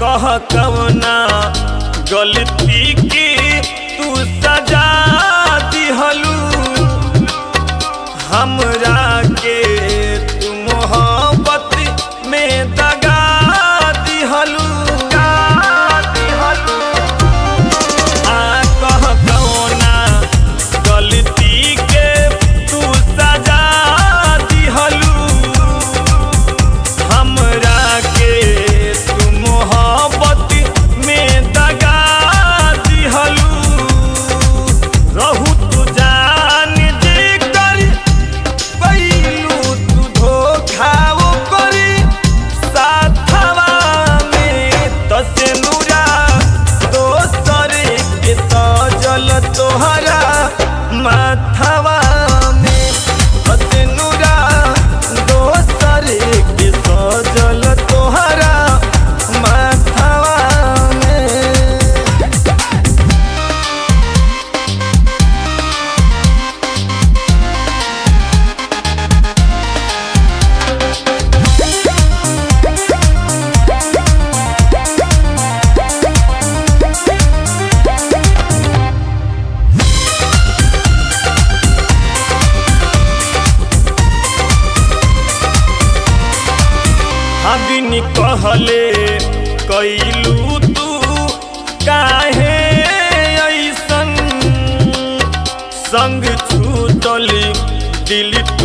कह कवना गलती की तू सजा दिहलू हमरा के तू मोहब्बत में दगा दिहलू आ कह कवना गलती के तू सजा दिहलू हमरा के तू मोहब्बत में दगा दिहलू रहू तू जान जे कर पैलू तू धोखा वो करी साथवा में तसे नूरा दोसर के सजल तोहरा माथवा में तसे नूरा दोसर के सजल तोहरा माथवा में हबिन कहले कैलू तू काहे ऐसन संग छूटल दिल